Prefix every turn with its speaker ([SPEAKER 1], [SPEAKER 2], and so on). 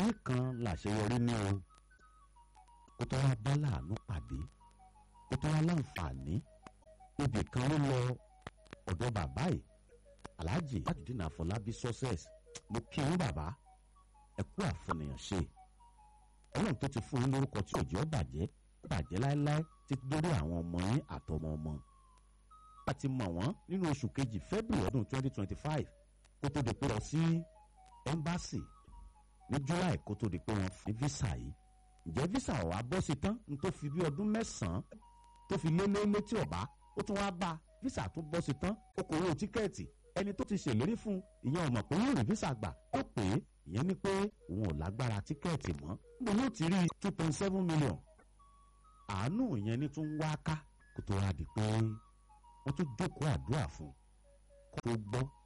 [SPEAKER 1] àṣeyọrí kan làṣeyọrí ní o kó tó wá bá láàánú pàdé kó tó wá láǹfààní ibì kan ló lọ ọ̀dọ̀ bàbá yìí aláàjì Tajudeen Àfọlábí success mo kí yín bàbá ẹ kú àfọnìyàn ṣe ọlọ́run tó ti fún yín lórúkọ tí òjò bàjẹ́ bàjẹ́ láéláé títí dórí àwọn ọmọ yín àtọmọ ọmọ a ti mọ̀ wọ́n nínú oṣù kejì February ọdún 2025 kó tó di pé lọ sí embassy ní July kó tó di pé wọ́n fi visa yìí ǹjẹ́ visa ọ̀ wá bọ́ sí tán ní tó fi bí ọdún mẹ́sàn-án tó fi lé lé létí ọ̀bá ó tún wá bá visa tún bọ́ sí tán ó kò owó tíkẹ́ẹ̀tì ẹni tó ti ṣèlérí fún ìyẹn ò mọ̀ pé yóò rí visa gbà ó pè é ìyẹn ní pé òun ò lágbára tíkẹ́ẹ̀tì mọ́ níbo yóò ti rí two point seven million àánú ìyẹn ní tún wá ká kó tó wá di pé wọ́n tún jókòó àdúrà fún kó tó gbọ́